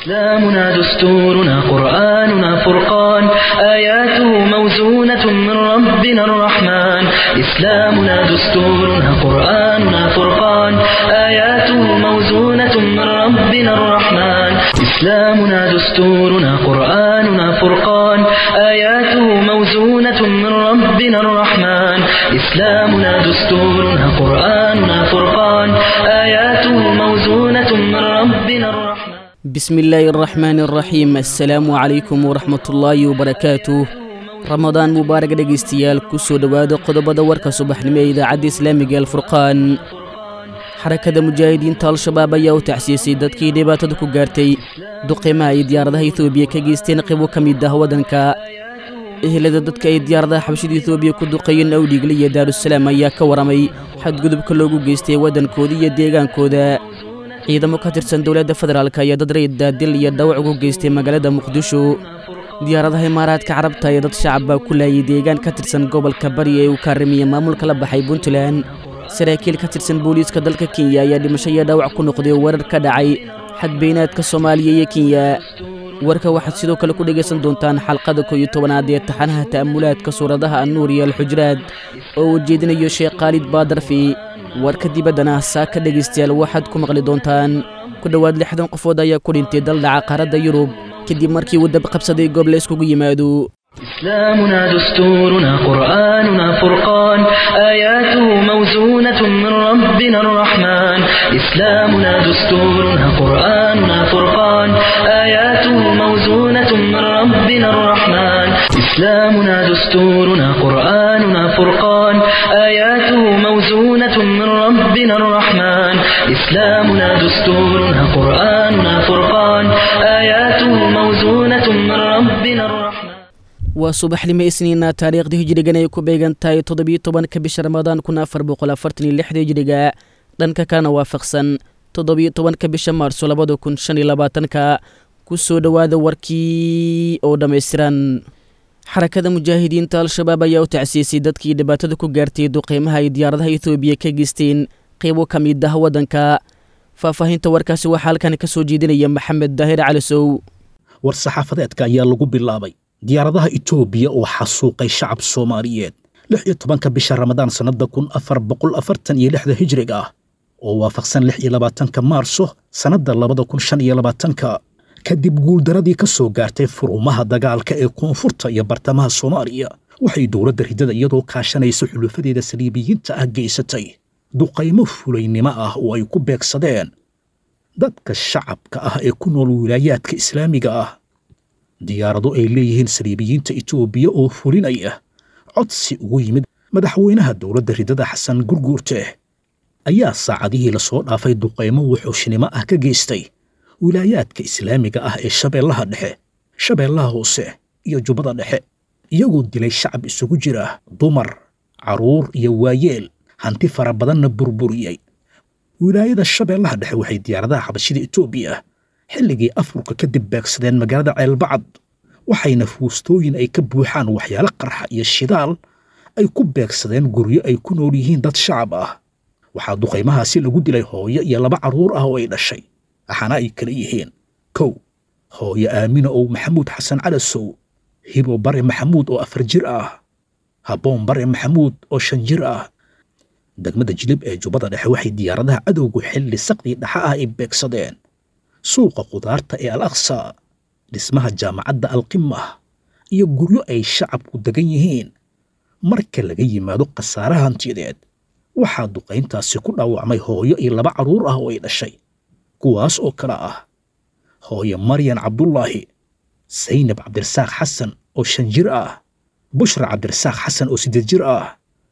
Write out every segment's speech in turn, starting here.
إسلامنا دستورنا قرآننا فرقان آياته موزونة من ربنا الرحمن إسلامنا دستورنا قرآننا فرقان آياته موزونة من ربنا الرحمن إسلامنا دستورنا قرآننا فرقان آياته موزونة من ربنا الرحمن إسلامنا دستورنا قرآننا فرقان آياته موزونة من ربنا الرحمن بسم الله الرحمن الرحيم assalaamu calaykum waraxmatullaahi wabarakaatuh ramadaan mubaarak dhegaystayaal ku soo dhowaada qodobada warka subaxnimo ee idaacadda islaamiga alfurqaan xarakada mujaahidiinta al-shabaab ayaa u tacsiisay dadkii dhibaatada ku gaartay duqimaha ay diyaaradaha etoobiya ka geysteen qibo ka mid ah waddanka ehelada dadka ay diyaaradaha xabashida etoobiya ku duqeeyeen awdhigle iyo daarusalaam ayaa ka waramay xadgudubka loogu geystay waddankooda iyo deegaankooda ciidamo ka tirsan dowladda federaalk ayaa dad rayid daadil iyo dhawac ugu geystay magaalada muqdisho diyaaradaha imaaraadka carabta ee dad shacab baa ku laayay deegaan ka tirsan gobolka bari ee uu kaarimiya maamulka la baxay puntland saraakiil ka tirsan booliiska dalka kenya ayaa dhimasho iyo dhaawac ku noqday weerar ka dhacay xadbeynaadka soomaaliya iyo kenya warka waxaad sidoo kale ku dhegaysan doontaan xalqada koo iyo tobanaad ee taxanaha ta'amulaadka suuradaha annuur iyo alxujraad oo uu jeedinayo sheekh khaalid baadarfi warka dibaddana saaka dhegaystayaal waxaad ku maqli doontaan ku dhowaad lixdan qofood ayaa ku dhintay daldhaca qaaradda yurub kadib markii uu dab qabsaday goob la iskugu yimaado إسلامنا دستورنا قرآننا فرقان آياته موزونة من ربنا الرحمن إسلامنا دستورنا قرآننا فرقان آياته موزونة من ربنا الرحمن إسلامنا دستورنا قرآننا فرقان آياته موزونة من ربنا الرحمن إسلامنا دستورنا قرآننا فرقان آياته موزونة من ربنا الرحمن waa subaxnimo isniina taariikhdii hijrigan ay ku beegan tahay toddobiyo tobanka bisha ramadaan kun afar boqol afartan iyo lixda hijriga dhanka kana waafaqsan toddobiyo tobanka bisha maarso labada kun shan iyo labaatanka ku soo dhowaada warkii oo dhammaystiran xarakada mujaahidiinta al-shabaab ayaa u tacsiisay dadkii dhibaatada ku gaartay duqeymaha ay diyaaradaha etoobiya ka geysteen qeybo ka mid ah waddanka faahfaahinta warkaasi waxaa halkan ka soo jeedinaya maxamed daahir calisow war saxaafadeedka ayaa lagu bilaabay diyaaradaha itoobiya oo xasuuqay shacab soomaaliyeed lix iyo tobanka bisha ramadaan sannadda kun afar boqol afartan iyo lixda hijriga ah oo waafaqsan lix iyo labaatanka maarso sannadda labada kun shan iyo labaatanka kadib guuldaradii ka soo gaartay furumaha dagaalka ee koonfurta iyo bartamaha soomaaliya waxay dowladda riddada iyadoo kaashanaysa xulufadeeda saliibiyiinta ah geysatay duqaymo fulaynimo ah oo ay ku beegsadeen dadka shacabka ah ee ku nool wilaayaadka islaamiga ah diyaarado ay leeyihiin saliibiyiinta itoobiya oo fulinaya codsi ugu yimid madaxweynaha dowladda riddada xasan gurguurte ayaa saacadihii lasoo dhaafay duqaymo wuxuushnimo ah ka geystay wilaayaadka islaamiga ah ee shabeellaha dhexe shabeellaha hoose iyo jubbada dhexe iyagoo dilay shacab isugu jira dumar carruur iyo waayeel hanti fara badanna burburiyey wilaayada shabeellaha dhexe waxay diyaaradaha xabashida itoobiya xilligii afurka kadib beegsadeen magaalada ceelbacad waxayna fuustooyin ay ka buuxaan waxyaalo qarxa iyo shidaal ay ku beegsadeen guryo ay ku nool yihiin dad shacab ah waxaa duqaymahaasi lagu dilay hooyo iyo laba carruur ah oo ay dhashay waxaana ay kala yihiin kow hooyo aamina ow maxamuud xasan calasow hibo bare maxamuud oo afar jir ah habboon bare maxamuud oo shan jir ah degmada jilib ee jubbada dhexe waxay diyaaradaha cadowgu xilli saqdii dhaxa ah ay beegsadeen suuqa khudaarta ee al aqsa dhismaha jaamacadda alqimah iyo guryo ay shacabku degan yihiin marka laga yimaado khasaaraha hantiyadeed waxaa duqayntaasi ku dhaawacmay hooyo iyo laba carruur ah oo ay dhashay kuwaas oo kale ah hooyo maryan cabdullaahi saynab cabdirasaaq xasan oo shan jir ah bushra cabdirasaaq xasan oo siddeed jir ah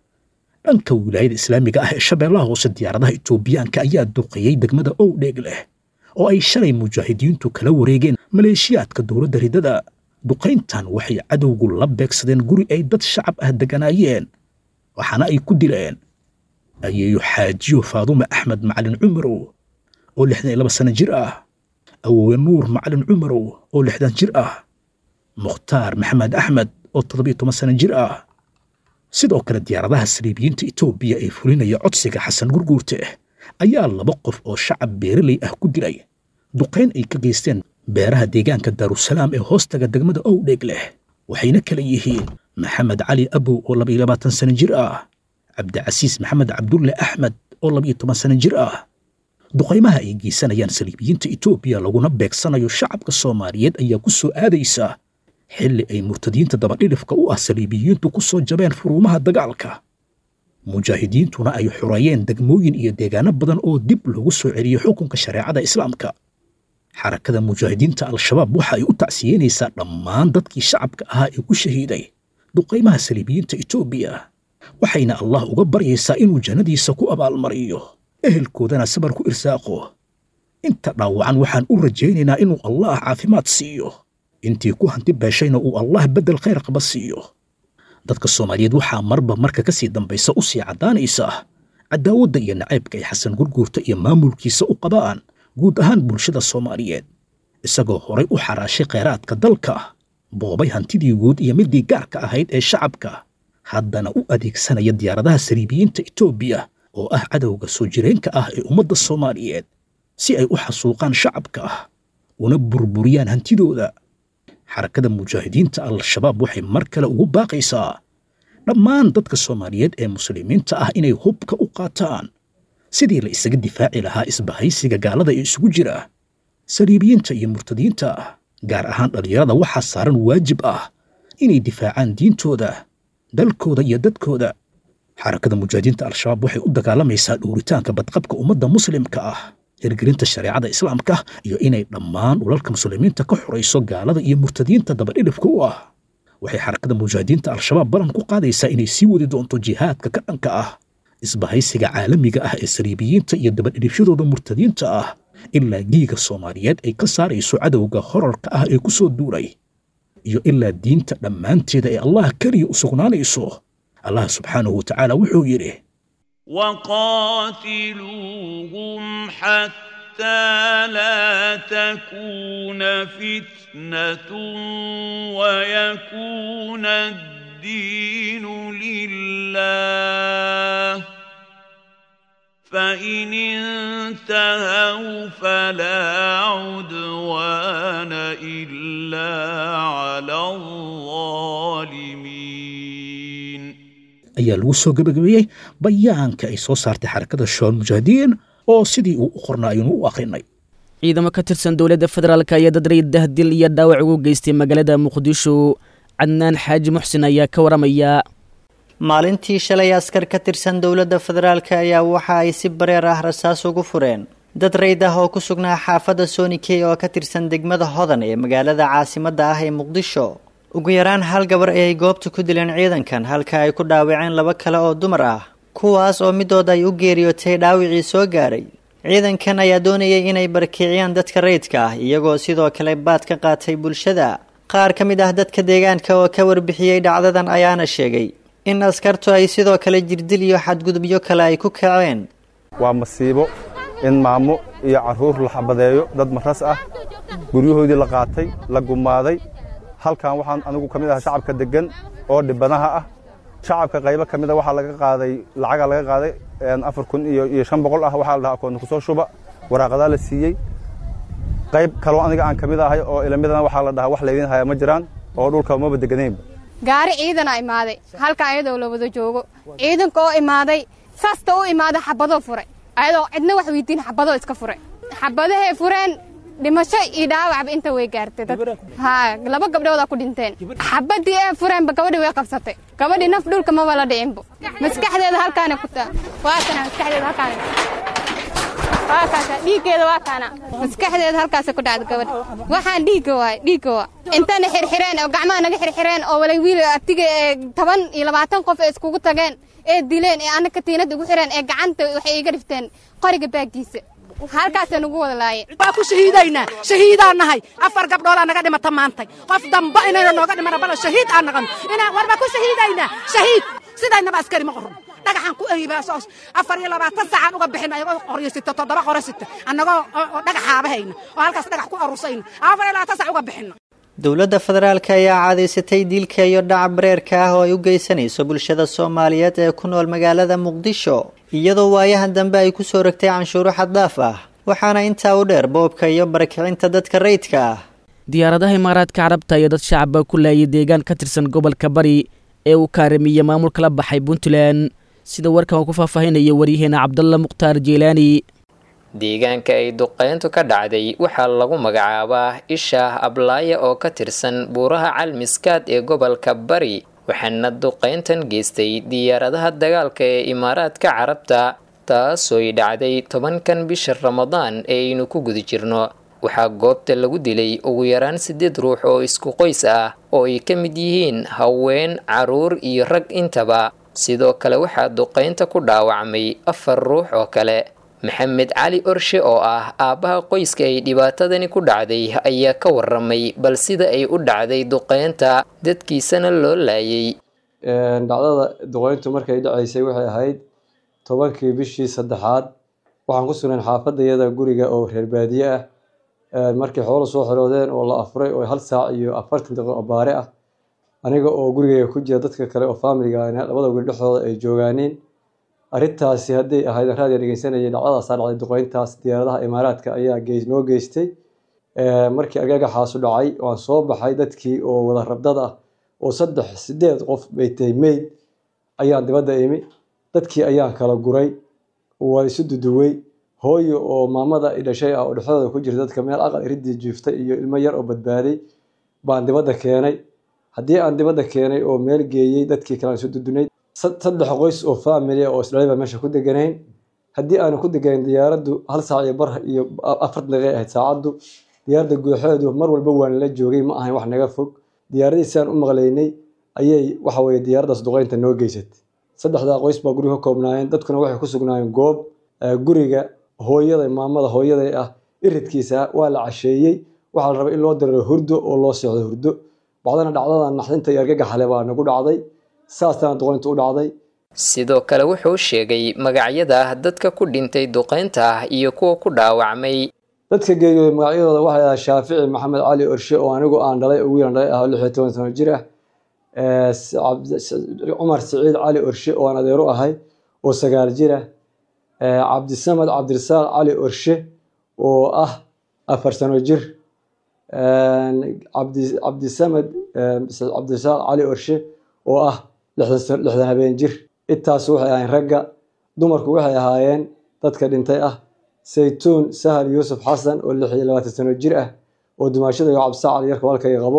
dhanka wilaayada islaamiga ah ee shabeellaha hoose diyaaradaha itoobiyaanka ayaa duqeeyey degmada owdheeg leh oo ay shalay mujaahidiintu kala wareegeen maleeshiyaadka dowladda riddada duqayntan waxay cadowgu la beegsadeen guri ay dad shacab ah degganaayeen waxaana ay ku dileen ayeeyo xaajiyo faadume axmed macalin cumarow oo lixdan iyo laba sano jir ah awoowe nuur macalin cumarow oo lixdan jir ah mukhtaar maxamed axmed oo toddobiyo toban sano jir ah sidoo kale diyaaradaha saliibiyiinta etoobiya ee fulinaya codsiga xasan gurguurte ayaa laba qof oo shacab beeraley ah ku dilay duqayn ay ka geysteen beeraha deegaanka daarusalaam ee hoostaga degmada owdheeg leh waxayna kala yihiin maxamed cali abow oo labaiyo labaatan sano jir ah cabdicasiis maxamed cabdulle axmed oo labaiyo toban sano jir ah duqaymaha ay geysanayaan saliibiyiinta etoobiya laguna beegsanayo shacabka soomaaliyeed ayaa ku soo aadaysa xilli ay murtadiinta dabadhidhifka u ah saliibiyiintu ku soo jabeen furuumaha dagaalka mujaahidiintuna ay xureeyeen degmooyin iyo deegaano badan oo dib loogu soo celiyey xukunka shareecada islaamka xarakada mujaahidiinta al-shabaab waxa ay u tacsiyeynaysaa dhammaan dadkii shacabka ahaa ee ku shahiiday duqaymaha saliibiyiinta etoobiya waxayna allah uga baryaysaa inuu jannadiisa ku abaalmariyo ehelkoodana sabar ku irsaaqo inta dhaawacan waxaan u rajaynaynaa inuu allah caafimaad siiyo intii ku hanti beeshayna uu allah beddel khayr qaba siiyo dadka soomaaliyeed waxaa marba marka ka sii dambaysa u sii caddaanaysa cadaawadda iyo nacaybka ay xasan gurguurta iyo maamulkiisa u qabaan guud ahaan bulshada soomaaliyeed isagoo horay u xaraashay khayraadka dalka boobay hantidii guud iyo middii gaarka ahayd ee shacabka haddana u adeegsanaya diyaaradaha saliibiyiinta etoobiya oo ah cadowga soo jireenka ah ee ummadda soomaaliyeed si ay u xasuuqaan shacabka una burburiyaan hantidooda xarakada mujaahidiinta al-shabaab waxay mar kale ugu baaqaysaa dhammaan dadka soomaaliyeed ee muslimiinta ah inay hubka u qaataan sidii la isaga difaaci lahaa isbahaysiga gaalada ee isugu jira saliibiyiinta iyo murtadiinta gaar ahaan dhallinyarada waxaa saaran waajib ah inay difaacaan diintooda dalkooda iyo dadkooda xarakada mujaahidiinta al-shabaab waxay u dagaalamaysaa dhowritaanka badqabka ummadda muslimka ah hirgelinta shareecada islaamka iyo inay dhammaan ulalka muslimiinta ka xorayso gaalada iyo murtadiinta dabadhidhifka u ah waxay xarakada mujaahidiinta al-shabaab ballan ku qaadaysaa inay sii wadi doonto jihaadka ka dhanka ah isbahaysiga caalamiga ah ee saliibiyiinta iyo dabadhidhifyadooda murtadiinta ah ilaa giiga soomaaliyeed ay ka saarayso cadowga horarka ah ee ku soo duulay iyo ilaa diinta dhammaanteeda ee allah keliya u sugnaanayso allah subxaanahu watacaala wuxuu yidhi وقاتلوهم حتى لا تكون فتنة ويكون الدين لله فإن انتهوا فلا عدوان إلا على الظالمين ayaa lagu soo gebagabeeyey bayaanka ay soo saartay xarakada shabaab mujaahidiin oo sidii uu u qornaa aynu u akhrinay ciidamo ka tirsan dowladda federaalk ayaa dad raydah dil iyo dhaawac ugu geystay magaalada muqdisho cadnaan xaaji muxsin ayaa ka waramaya maalintii shalay askar ka tirsan dowladda federaalk ayaa waxa ay si bareer ah rasaas ugu fureen dad rayd ah oo ku sugnaa xaafadda sonikey oo ka tirsan degmada hodan ee magaalada caasimadda ah ee muqdisho ugu yaraan hal gabar ayay goobta ku dileen ciidankan halka ay ku dhaawaceen laba kale oo dumar ah kuwaas oo midood ay u geeriyootay dhaawicii soo gaaray ciidankan ayaa doonayay inay barkiciyaan dadka rayidka ah iyagoo sidoo kale baad ka qaatay bulshada qaar ka mid ah dadka deegaanka oo ka warbixiyey dhacdadan ayaana sheegay in askartu ay sidoo kale jirdil iyo xadgudubyo kale ay ku kaceen waa masiibo in maamo iyo carruur la xabadeeyo dad maras ah guryahoodii la qaatay la gumaaday halkan waxaan anigu ka mid aha shacabka deggan oo dhibanaha ah shacabka qaybo ka mida waxaa laga qaaday lacagaa laga qaaday afar kun iyo iyo shan boqol ah waxaa la dhahaa akoonta kusoo shuba waraaqadaa la siiyey qayb kaloo aniga aan ka mid ahay oo ilamidana waxaa la dhahaa wax laydin haya ma jiraan oo dhulka maba deganeynba gaari ciidana imaaday halkan ayadoo la wada joogo ciidanka oo imaaday saasta u imaaday xabadoo furay ayadoo cidna wax weydiin xabadoo iska furay xabadahay fureen dhimasho iyo dhaawacba inta way gaartay dad ha laba gabdhoodaa ku dhinteen xabadii ee fureenba gabadhii way qabsatay gabadhii naf dhulka maba la dhicinbo maskaxdeeda halkaana ku taa waa kana maskaxdeeda halkaana waa kaasa dhiiggeeda waa kana maskaxdeeda halkaasa ku dhacda gabadha waxaan dhiigga waay dhiigga waa intana xirxireen oo gacmaha naga xirxireen oo walay wiil artiga ee toban iyo labaatan qof ee iskugu tageen ee dileen ee anaka tiinada ugu xireen ee gacanta waxay iga dhifteen qoriga baaggiisa halkaasa nagu wada laayeen waa ku shahiidaynaa shahiidaan nahay afar gabdhoolaa naga dhimata maantay qof damba inayna nooga dhimana bala shahiid aan naqano inaan warba ku shahiidaynaa shahiid sidaynaba askari ma qoron dhagaxaan ku ehibaas afar iyo labaatan saacaan uga bixin ayagoo qoryo sita toddoba qoro sita annagoo dhagaxaaba hayna oo halkaas dhagax ku arusayna afar iyo labaatan saac uga bixina dowladda federaalk ayaa cadaysatay diilka iyo dhaca bareerka ah oo ay u geysanayso bulshada soomaaliyeed ee ku nool magaalada muqdisho iyadoo waayahan dambe ay ku soo rogtay canshuuro xaddaaf ah waxaana intaa u dheer boobka iyo barakicinta dadka rayidka ah diyaaradaha imaaraadka carabta iyo dad shacaba ku laayay deegaan ka tirsan gobolka bari ee uu kaaramiye maamulka la baxay puntland sida warkan uu ku faahfaahinaya waryaheena cabdalla mukhtaar jeelaani deegaanka ay duqeyntu ka dhacday waxaa lagu magacaabaa ishaah ablaaya oo ka tirsan buuraha calmiskaad ee gobolka bari waxaana duqeyntan geystay diyaaradaha dagaalka ee imaaraadka carabta taasooy dhacday tobankan bisha ramadaan ee aynu ku guda jirno waxaa goobta lagu dilay ugu yaraan siddeed ruux oo isku qoys ah oo ay ka mid yihiin haween caruur iyo rag intaba sidoo kale waxaa duqeynta ku dhaawacmay afar ruux oo kale maxamed cali orshe oo ah aabbaha qoyska ay dhibaatadani ku dhacday ayaa ka waramay bal sida ay u dhacday duqeynta dadkiisana loo laayay dhacdada duqeyntu markay dhacaysay waxay ahayd tobankii bishii saddexaad waxaan ku sugnayn xaafadayada guriga oo reer baadiye ah markay xoolo soo xiroodeen oo la afuray oo hal saac iyo afartan daqiiqo oo baare ah aniga oo gurigayga ku jira dadka kale oo faamiliga labada guri dhexdooda ay joogaaniin arrintaasi hadday ahayd raadiga dhegeysanayay dhacdadaasaa dhacday duqeyntaas diyaaradaha imaaraadka ayaa noo geystay markii agagaxaasu dhacay waan soo baxay dadkii oo wada rabdad ah oo saddex sideed qof bay tahay meyd ayaan dibadda imi dadkii ayaan kala guray waa isu duduwey hooyo oo maamada dhashay ah oo dhexdooda ku jirta dadka meel aqal iridii jiiftay iyo ilmo yar oo badbaaday baan dibadda keenay haddii aan dibadda keenay oo meel geeyey dadkii kale aan isu dudunay saddex qoys oo faamilia oo isdhalay baa meesha ku deganayn haddii aanu ku deganayn diyaaraddu hal saac iyo bar iyo afartan daqiiqay ahayd saacaddu diyaaradda guuxeedu mar walba waan la joogay ma ahayn wax naga fog diyaaradii si aan u maqlaynay ayay waxa weye diyaaraddaas duqeynta noo geysatay saddexdaa qoys baa guriga ka koobnaayeen dadkuna waxay ku sugnaayeen goob guriga hooyada maamada hooyaday ah iridkiisa waa la casheeyey waxaa la rabay in loo diriro hurdo oo loo seexdo hurdo bacdana dhacdada naxdinta iyo argagaxale baa nagu dhacday saasana duqeynta u dhacday sidoo kale wuxuu sheegay magacyada dadka ku dhintay duqeynta iyo kuwa ku dhaawacmay dadka geeriyooday magacyadooda waxay ahaa shaafici maxamed cali orshe oo anigu aan dhalay oo wiilan dhalay ah lix iyo toban sano jir ah cumar siciid cali orshe oo aan adeero ahay oo sagaal jir ah cabdisamed cabdirasaaq cali orshe oo ah afar sano jir cabdisamed cabdirasaaq cali orshe oo ah lixdan habeen jir intaas waxay ahayn ragga dumarku waxay ahaayeen dadka dhintay ah saytuun sahal yuusuf xasan oo lix iyo labaatan sano jir ah oo dumaashada iyo cabdisaaq cali yarka walkayga qabo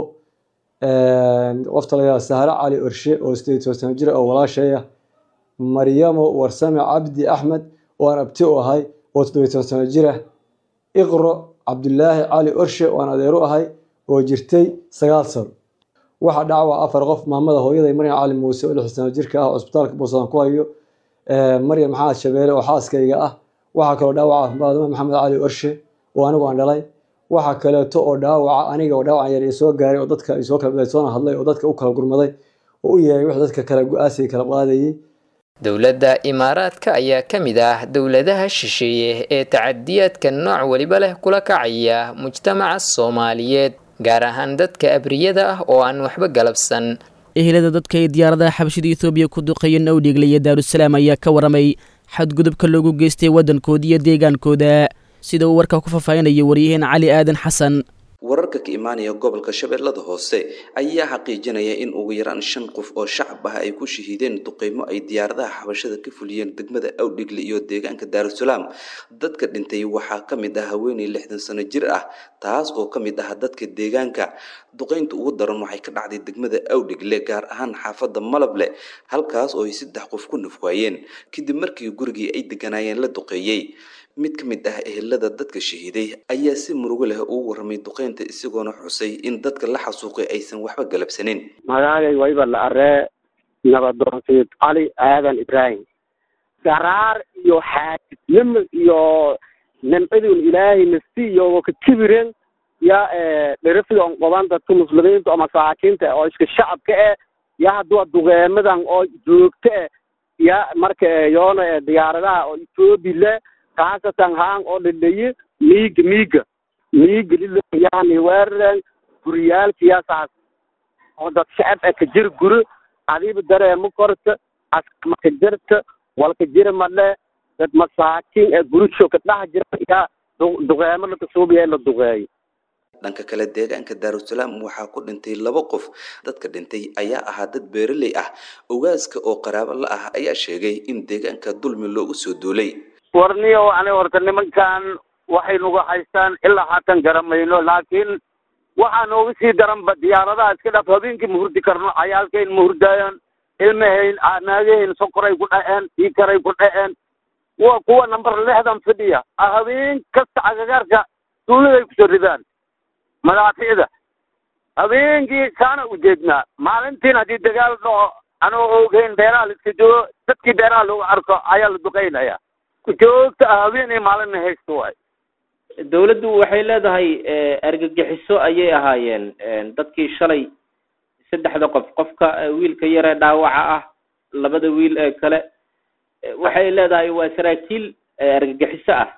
qofta layaa sahre cali orshe oo sideed toban sano jir ah oo walaashay ah maryamo warsame cabdi axmed oo aan abti u ahay oo toddobiy toban sano jir ah iqro cabdulaahi cali orshe oo aan adeeru ahay oo jirtay sagaal sano waxaa dhacwa afar qof maamada hooyaday maryam cali muuse oo lix sano jirka ah oo isbitaalka buusadan ku hayo maryam maxamed shabeele oo xaaskayga ah waxaa kaloo dhaawaca maadama maxamed cali orshe oo anigu aan dhalay waxaa kaleeto oo dhaawaca aniga oo dhaawacan yar soo gaaray oo dadka soo kala soona hadlay oo dadka u kala gurmaday oo u yeeray wix dadka kale go-aasiga kala qaadayay dowladda imaaraadka ayaa ka mid ah dowladaha shisheeye ee tacadiyaadka nooc weliba leh kula kacaya mujtamaca soomaaliyeed gaar ahaan dadka abriyada ah oo aan waxba galabsan ehelada dadka ay diyaaradaha xabashida ethoobiya ku duqeeyeen owdhigle iyo daarusalaam ayaa ka waramay xadgudubka loogu geystay waddankooda iyo deegaankooda sida uu warkaa ku faahfaahinaya waryaheen cali aadan xasan wararka ka imaanaya gobolka shabeellada hoose ayaa xaqiijinaya in ugu yaraan shan qof oo shacab ah ay ku shahiideen duqeymo ay diyaaradaha xabashada ka fuliyeen degmada awdhigle iyo deegaanka daarusalaam dadka dhintay waxaa ka mid ah haweeney lixdan sano jir ah taas oo ka mid ah dadka deegaanka duqeynta ugu daran waxay ka dhacday degmada awdhigle gaar ahaan xaafadda malable halkaas oo ay saddex qof ku nafwaayeen kadib markii gurigii ay deganaayeen la duqeeyey mid ka mid ah ehelada dadka shahiiday ayaa si murugo leh ugu warramay duqeynta isagoona xusay in dadka la xasuuqay aysan waxba galabsanin magaalay wayba la aree nabadoonsiid cali aadan ibraahim garaar iyo xaajidnimo iyo nimcidun ilaahay nafsi iyo ka kibiren ya dherifidan qoban dadka muslimiinta oo masaakiinta oo iska shacabka eh ya haddua duqeemadan oo joogta eh ya marka yoona diyaaradaha oo ethoobiya khaasatan haan oo dhadhaye miiga miiga miiga lilo yani weeraren guriyaalkiyasaas oo dad shacab ah ka jir guri adiiba dareemo korta askama ka jirta walka jira madhe dad masaakiin ee gurisho ka dhex jira yaa duqeemo la kasuubiya la duqeeyo dhanka kale deegaanka daarusalaam waxaa ku dhintay laba qof dadka dhintay ayaa ahaa dad beeraley ah ogaaska oo qaraabo la ah ayaa sheegay in deegaanka dulmi loogu soo duulay warniyo ani horta nimankan waxay nagu haystaan ilaa haatan garamayno laakiin waxaa nooga sii daranba diyaaradaha iska dhaaf habeenkii ma hurdi karno cayaalkayn ma hurdaayaan ilmahayn naagahayn sokoray ku dhaceen iikaray ku dhaceen waa kuwa number lixdan fidhiya habeen kasta cagagaarka duuliday kusoo ridaan madaaficda habeenkii saana ujeednaa maalintiin haddii dagaal dhaco anoo ogeyn beeraha la iska joogo dadkii beeraha loogu arko ayaa la duqeynaya joogta ah habeen iyo maalinna haysta waay dawladdu waxay leedahay argagixiso ayay ahaayeen dadkii shalay saddexda qof qofka wiilka yaree dhaawaca ah labada wiil ee kale waxay leedahay waa saraakiil argagixiso ah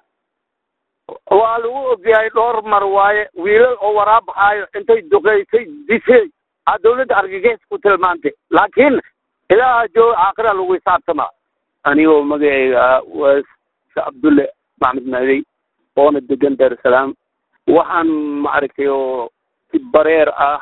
waa lagu ogyahay dhowr mar waaye wiilal oo waraabaxaayo intay duqeysay dishay aa dawladda argagixis ku tilmaantay laakiin ilaaha jooga aakhira lagu hisaabtamaa anigoo magacayga waa cabdulle maxmed maadey oona degan daarusalaam waxaan maaragtay oo si bareer ah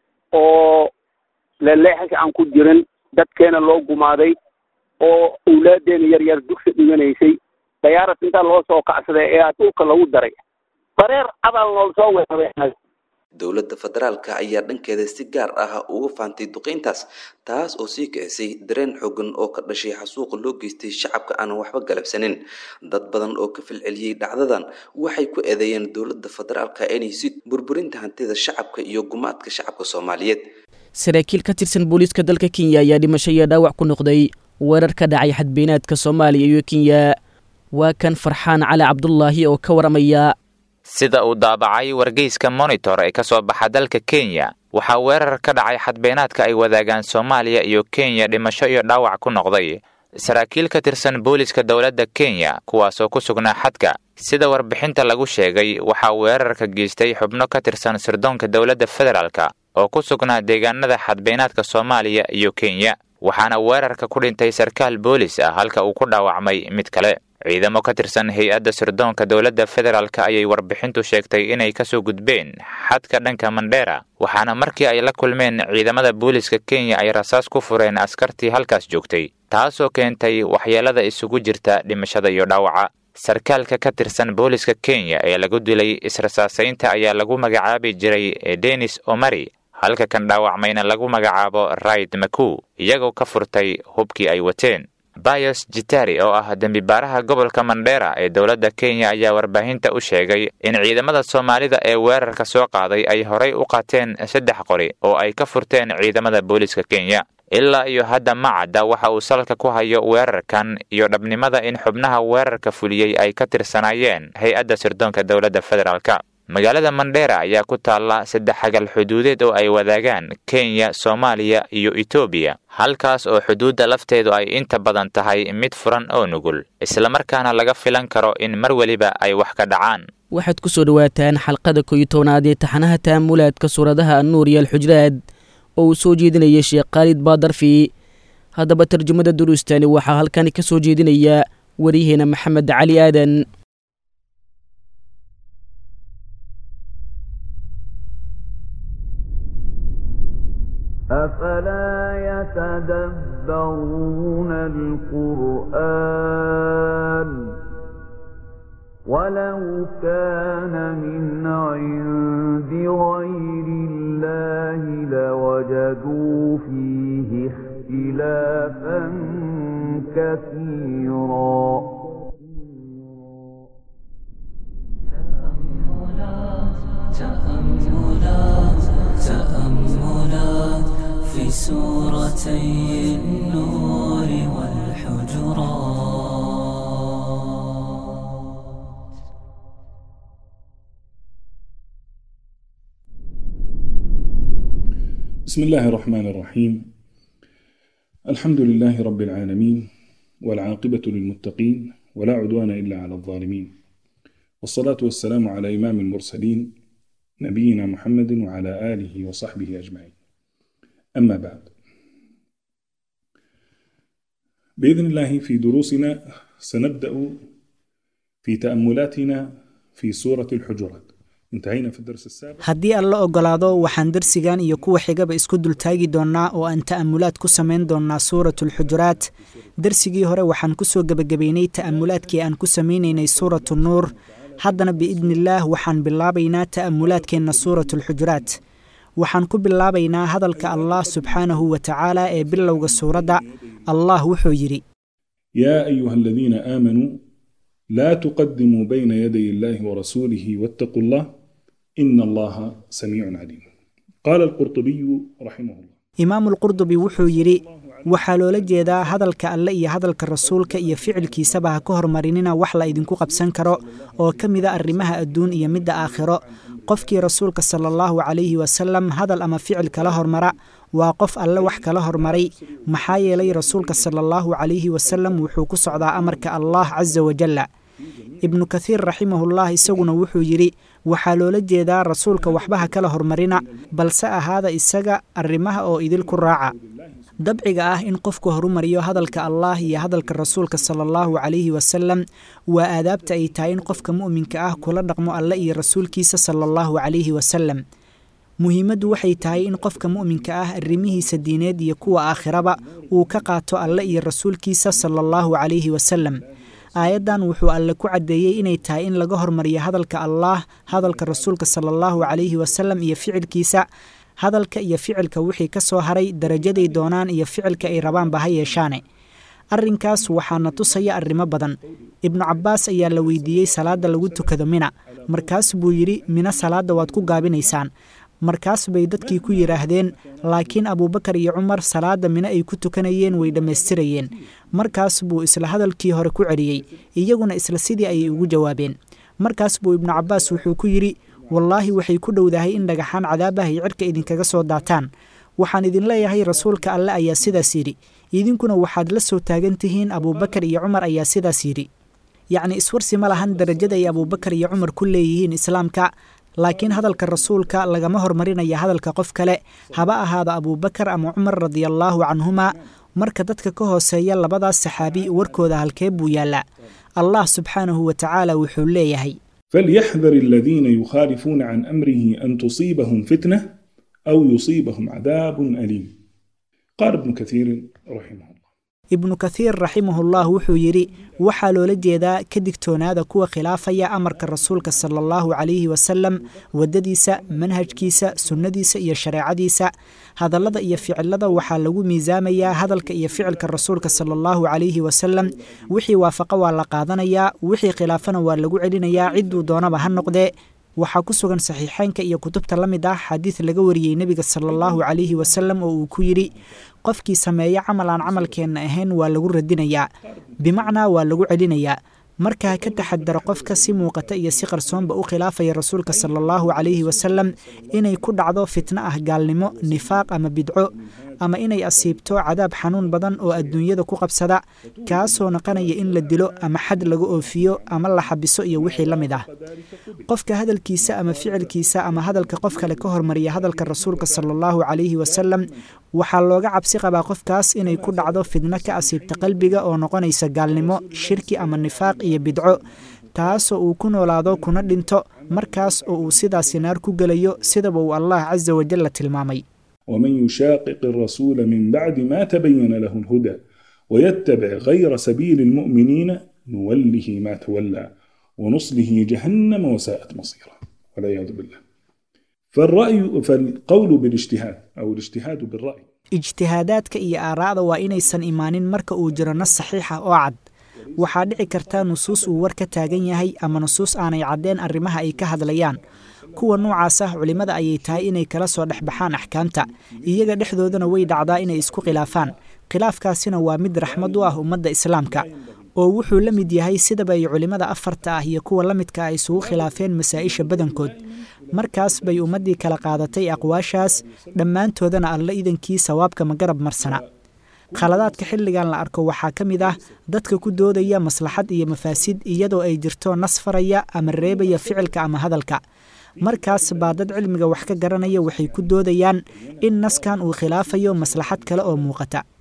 oo leleexanka aan ku jirin dadkeena loo gumaaday oo awlaadeena yar yar dugsi dhiganaysay dayaaras intaa loo soo kacsaday ee dhulka lagu daray bareer abaal nool soo weeraray dowladda federaalka ayaa dhankeeda si gaar ah uga faantay duqeyntaas taas oo sii kicisay dareen xoogan oo ka dhashay xasuuqa loo geystay shacabka aanan waxba galabsanin dad badan oo ka falceliyey dhacdadan waxay ku eedeeyeen dowladda federaalka inay si burburinta hantida shacabka iyo gumaadka shacabka soomaaliyeed saraakiil ka tirsan booliiska dalka kenya ayaa dhimasho iyo dhaawac ku noqday weerar ka dhacay xadbeenaadka soomaaliya iyo kenya waa kan farxaan cali cabdulaahi oo ka waramaya sida uu daabacay wargeyska monitor ee ka soo baxa dalka kenya waxaa weerar ka dhacay xadbeenaadka ay wadaagaan soomaaliya iyo kenya dhimasho iyo dhaawac ku noqday saraakiil ka tirsan booliiska dowladda kenya kuwaasoo ku sugnaa xadka sida warbixinta lagu sheegay waxaa weerarka geystay xubno ka tirsan sirdoonka dowladda federaalka oo ku sugnaa deegaanada xadbeenaadka soomaaliya iyo kenya waxaana weerarka ku dhintay sarkaal boolis ah halka uu ku dhaawacmay mid kale ciidamo ka tirsan hay-adda sirdoonka dowladda federaalk ayay warbixintu sheegtay inay kasoo gudbeen xadka dhanka mandheera waxaana markii ay la kulmeen ciidamada booliska kenya ay rasaas ku fureen askartii halkaas joogtay taasoo keentay waxyeelada isugu jirta dhimashada iyo dhaawaca sarkaalka ka tirsan booliska kenya ee lagu dilay israsaasaynta ayaa lagu magacaabi jiray denis omari halka kan dhaawacmayna lagu magacaabo raid maku iyagoo ka furtay hubkii ay wateen bayos jitari oo ah dembibaaraha gobolka mandheera ee dowladda kenya ayaa warbaahinta u sheegay in ciidamada soomaalida ee weerarka soo qaaday ay horay u qaateen saddex qori oo ay ka furteen ciidamada booliska kenya ilaa iyo hadda ma cadda waxa uu salka ku hayo weerarkan iyo dhabnimada in xubnaha weerarka fuliyey ay ka tirsanaayeen hay-adda sirdoonka dowladda federaalka magaalada mandheera ayaa ku taalla saddex xagal xuduudeed oo ay wadaagaan kenya soomaaliya iyo etoobiya halkaas oo xuduudda lafteedu ay inta badan tahay mid furan oo nugul islamarkaana laga filan karo in mar weliba ay wax ka dhacaan waxaad ku soo dhowaataan xalqada koyo tobnaad ee taxanaha taamulaadka suuradaha annuur iyo alxujraad oo uu soo jeedinayay sheekh khaalid baadarfi haddaba tarjumada duruustani waxaa halkani ka soo jeedinaya waryaheena maxamed cali aadan أفلا يتدبرون القرآن ولو كان من عند غير الله لوجدوا فيه اختلافا كثيرا تأملات تأملات في سورتي النور والحجرات بسم الله الرحمن الرحيم الحمد لله رب العالمين والعاقبة للمتقين ولا عدوان إلا على الظالمين والصلاة والسلام على إمام المرسلين نبينا محمد وعلى آله وصحبه أجمعين أما بعد بإذن الله في دروسنا سنبدأ في تأملاتنا في سورة الحجرات انتهينا في الدرس السابق haddii alla ogolaado waxaan darsigan iyo kuwa xigaba isku dultaagi doonnaa oo aan ta'amulaad ku samayn doonnaa suuratulxujuraat darsigii hore waxaan ku soo gebagabaynay ta'amulaadkii aan ku samaynaynay suuratu nuur haddana biidniillaah waxaan bilaabaynaa ta'amulaadkeenna suuratulxujuraat waxaan ku bilaabaynaa hadalka allah subxaanahu wa tacaala ee bilowga suuradda allah wuxuu yidhi يا أيها الذين آمنوا لا تقدموا بين يدي الله ورسوله واتقوا الله إن الله سميع عليم قال القرطبي رحمه الله imaamulqurdubi wuxuu yidhi waxaa loola jeedaa hadalka alle iyo hadalka rasuulka iyo ficilkiisaba ha ka hormarinina wax la idinku qabsan karo oo ka mida arrimaha adduun iyo midda aakhiro qofkii rasuulka sala allahu calayhi wasalam hadal ama ficil kala hormara waa qof alle wax kala hormaray maxaa yeelay rasuulka sala allahu calayhi wasalam wuxuu ku socdaa amarka allah casa wajalla ibnu kathiir raximahullah isaguna wuxuu yidhi waxaa loola jeedaa rasuulka waxba ha kala hormarina balse ahaada isaga arrimaha oo idil ku raaca dabciga ah in qofku horumariyo hadalka allah iyo hadalka rasuulka sala allahu calayhi wasalam waa aadaabta ay tahay in qofka mu'minka ah kula dhaqmo alle iyo rasuulkiisa sala allahu calayhi wasalam muhiimaddu waxay tahay in qofka mu'minka ah arrimihiisa diineed iyo kuwa aakhiraba uu ka qaato alle iyo rasuulkiisa sala allahu calayhi wasalam aayaddan wuxuu alle ku caddeeyey inay tahay in laga hormariyo hadalka allaah hadalka rasuulka sala allahu calayhi wasalam iyo ficilkiisa hadalka iyo ficilka wixii ka soo haray darajaday doonaan iyo ficilka ay rabaanba ha yeeshaane arrinkaas waxaana tusaya arrimo badan ibnu cabbaas ayaa la weydiiyey salaadda lagu tukado mina markaas buu yidhi mina salaadda waad ku gaabinaysaan markaas bay dadkii ku yidhaahdeen laakiin abuubakar iyo cumar salaadda mine ay ku tukanayeen way dhammaystirayeen markaas buu isla hadalkii hore ku celiyey iyaguna isla sidii ayay ugu jawaabeen markaas buu ibnu cabbaas wuxuu ku yidhi wallaahi waxay ku dhowdahay in dhagaxaan cadaabah ay cirka idinkaga soo daataan waxaan idin leeyahay rasuulka alle ayaa sidaas yidhi idinkuna waxaad la soo taagan tihiin abuubakar iyo cumar ayaa sidaas yidhi yacni iswarsi ma lahan darajada ay abuubakar iyo cumar ku leeyihiin islaamka laakiin hadalka rasuulka lagama hormarinaya hadalka qof kale haba ahaado abuubakar ama cumar radiallaahu canhuma marka dadka ka hooseeya labadaas saxaabi warkooda halkee buu yaallaa allah subxaanahu wa tacaala wuxuu leeyahay فليحذر الذين يخالفون عن أمره أن تصيبهم فتنة أو يصيبهم عذاب أليم قال ابن كثير رحمه الله ibnu kathiir raximahullah wuxuu yidhi waxaa loola jeedaa ka digtoonaada kuwa khilaafaya amarka rasuulka sala allahu calayhi wasalam waddadiisa manhajkiisa sunnadiisa iyo shareecadiisa hadallada iyo ficilada waxaa lagu miisaamayaa hadalka iyo ficilka rasuulka sala allahu calayhi wasalam wixii waafaqa waa la qaadanayaa wixii khilaafana waa lagu celinayaa cidduu doonaba ha noqdee waxaa ku sugan saxiixeynka iyo kutubta la mid ah xadiid laga wariyey nebiga sala allahu calayhi wasalam oo uu ku yidhi qofkii sameeya camal aan camalkeenna ahayn waa lagu radinayaa bimacnaa waa lagu celinayaa markaa ka taxadara qofka si muuqata iyo si qarsoonba u khilaafaya rasuulka sala allahu calayhi wasalam inay ku dhacdo fitno ah gaalnimo nifaaq ama bidco ama inay asiibto cadaab xanuun badan oo adduunyada ku qabsada kaasoo naqanaya in la dilo ama xad laga oofiyo ama la xabiso iyo wixii la mid ah qofka hadalkiisa ama ficilkiisa ama hadalka qof kale ka hormariya hadalka rasuulka sala allahu calayhi wasalam waxaa looga cabsi qabaa qofkaas inay ku dhacdo fidno ka asiibta qalbiga oo noqonaysa gaalnimo shirki ama nifaaq iyo bidco taasoo uu ku noolaado kuna dhinto markaas oo uu sidaasi naar ku gelayo sidaba uu allah casa wajalla tilmaamay ومن يشاقق الرسول من بعد ما تبين له الهدى ويتبع غير سبيل المؤمنين نوله ما تولى ونصله جهنم وساءت مصيرا والعياذ بالله فالرأي فالقول بالاجتهاد أو الاجتهاد بالرأي ijtihaadaadka iyo aaraa'da waa inaysan imaanin marka uu jiro nas saxiixa oo cad waxaa dhici karta nusuus uu war ka taagan yahay ama nusuus aanay caddeen arrimaha ay ka hadlayaan kuwa noocaas ah culimmada ayay tahay inay kala soo dhexbaxaan axkaamta iyaga dhexdoodana way dhacdaa inay isku khilaafaan khilaafkaasina waa mid raxmad u ah ummadda islaamka oo wuxuu la mid yahay sidaba ay culimmada afarta ah iyo kuwa la midka ah isugu khilaafeen masaa-isha badankood markaas bay ummaddii kala qaadatay aqwaashaas dhammaantoodana alla idankii sawaabka ma garab marsana khaladaadka xilligan la arko waxaa ka mid ah dadka ku doodaya maslaxad iyo mafaasid iyadoo ay jirto nas faraya ama reebaya ficilka ama hadalka markaas baa dad cilmiga wax ka garanaya waxay ku doodayaan in naskan uu khilaafayo maslaxad kale oo muuqata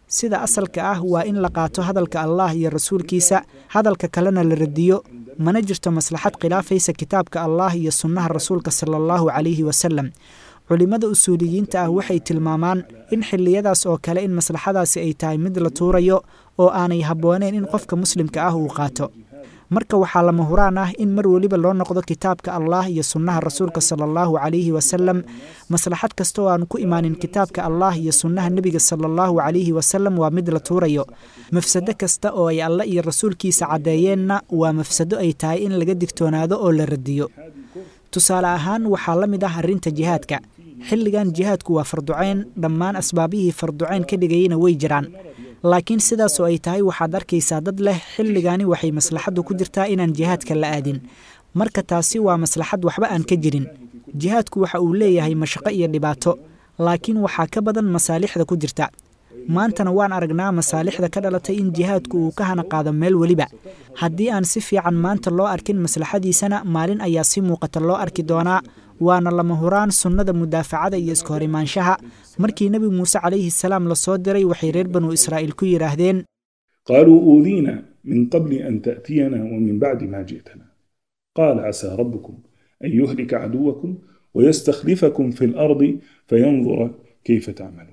sida asalka ah waa in la qaato hadalka allah iyo rasuulkiisa hadalka kalena la radiyo mana jirto maslaxad khilaafaysa kitaabka allah iyo sunnaha rasuulka sala allahu calayhi wasalam culimmada usuuliyiinta ah waxay tilmaamaan in xilliyadaas oo kale in maslaxadaasi ay tahay mid la tuurayo oo aanay habbooneen in qofka muslimka ah uu qaato marka waxaa lama huraan ah in mar weliba loo noqdo kitaabka allah iyo sunnaha rasuulka sala allahu calayhi wasalam maslaxad kasta oo aan ku imaanin kitaabka allah iyo sunnaha nebiga sala allahu calayhi wasalam waa mid la tuurayo mafsado kasta oo ay alle iyo rasuulkiisa caddeeyeenna waa mafsado ay tahay in laga digtoonaado oo la radiyo tusaale ahaan waxaa la mid ah arrinta jihaadka xilligan jihaadku waa farducayn dhammaan asbaabihii farducayn ka dhigayeyna way jiraan laakiin sidaasoo ay tahay waxaad arkaysaa dad leh xilligani waxay maslaxaddu ku jirtaa inaan jihaadka la aadin marka taasi waa maslaxad waxba aan ka jirin jihaadku waxa uu leeyahay mashaqo iyo dhibaato laakiin waxaa ka badan masaalixda ku jirta maantana waan aragnaa masaalixda ka dhalatay in jihaadku uu ka hana qaado meel weliba haddii aan si fiican maanta loo arkin maslaxadiisana maalin ayaa si muuqata loo arki doonaa waana lama huraan sunnada mudaafacada iyo iska hor imaanshaha markii nebi muuse calayhi salaam lasoo diray waxay reer banu israa'iil ku yidhaahdeen qaaluu uudiina min qabli an ta'tiyana wa min bacdi ma ji'tana qaala casaa rabbukum an yuhlika caduwakum wayastakhlifakum fi lardi fayandura kayfa tacmaluun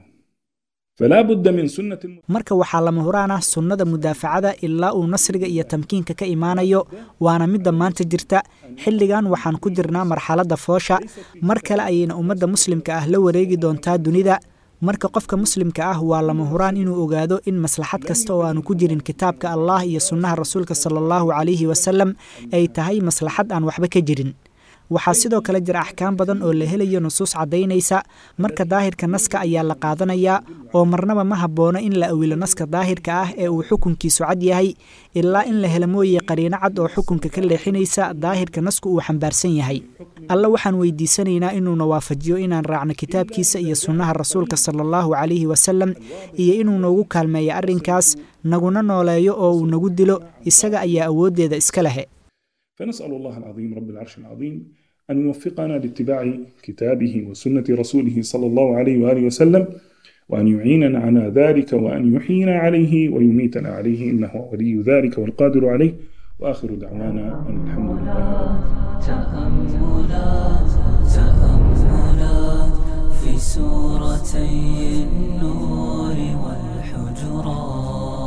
falaa budda min sunnati marka waxaa lama huraan ah sunnada mudaafacada ilaa uu nasriga iyo tamkiinka ka imaanayo waana midda maanta jirta xilligan waxaan ku jirnaa marxaladda foosha mar kale ayayna ummadda muslimka ah la wareegi doontaa dunida marka qofka muslimka ah waa lama huraan inuu ogaado in maslaxad kasta oo aanu ku jirin kitaabka allah iyo sunnaha rasuulka sala allahu calayhi wasalam ay tahay maslaxad aan waxba ka jirin waxaa sidoo kale jira axkaam badan oo la helayo nusuus caddaynaysa marka daahirka naska ayaa la qaadanayaa oo marnaba ma habboono in la awilo naska daahirka ah ee uu xukunkiisu cad yahay ilaa in la helo mooye qariino cad oo xukunka ka leexinaysa daahirka nasku uu xambaarsan yahay alle waxaan weydiisanaynaa inuuna waafajiyo inaan raacno kitaabkiisa iyo sunnaha rasuulka sala allahu calayhi wasalam iyo inuu noogu kaalmeeyo arrinkaas naguna nooleeyo oo uu nagu dilo isaga ayaa awooddeeda iska lehe فنسأل الله العظيم رب العرش العظيم أن يوفقنا لاتباع كتابه وسنة رسوله صلى الله عليه وآله وسلم وأن يعيننا على ذلك وأن يحيينا عليه ويميتنا عليه إنه ولي ذلك والقادر عليه وآخر دعوانا أن الحمد لله تأملات تأملات في سورتي النور والحجرات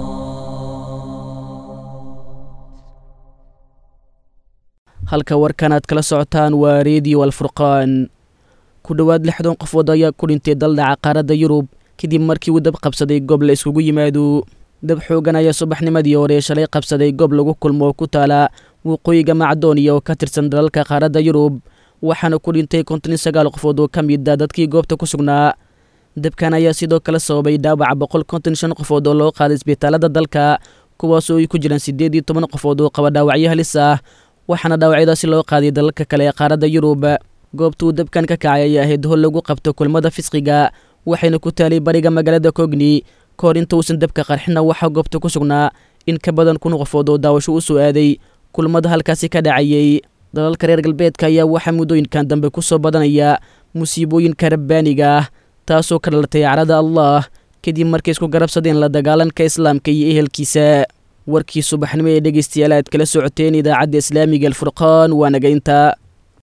halka warkan aad kala socotaan waa reediyo alfurqaan ku dhowaad lixdan qofood ayaa ku dhintay daldhaca qaaradda yurub kadib markii uu dab qabsaday goob la iskugu yimaado dab xoogan ayaa subaxnimadii hore shalay qabsaday goob lagu kulmo oo ku taala waqooyiga macdooniya oo ka tirsan dalalka qaaradda yurub waxaana ku dhintay konton iyo sagaal qofood oo ka mid a dadkii goobta ku sugnaa dabkan ayaa sidoo kale sababay dhaawaca boqol konton shan qofood oo loo qaaday isbitaalada dalka kuwaasoo ay ku jiraan siddeed iyo toban qofood oo qaba dhaawacyo halis ah waxaana dhaawacyadaasi loo qaaday dalalka kale ee qaaradda yurub goobtuu dabkan ka kacay ayaa ahayd hol lagu qabto kulmada fisqiga waxayna ku taalay bariga magaalada kogni ka hor inta uusan dabka qarxina waxaa goobta ku sugnaa in ka badan kun qofood oo daawasho u soo aaday kulmada halkaasi ka dhacayey dalalka reer galbeedka ayaa waxaa muddooyinkan dambe ku soo badanaya musiibooyinka rabbaaniga ah taasoo ka dhalatay carada allah kadib markay isku garabsadeen la dagaalanka islaamka iyo ehelkiisa warkii subaxnimo ee dhegeystayaal aad kala socoteen idaacadda islaamiga alfurqaan waa naga intaa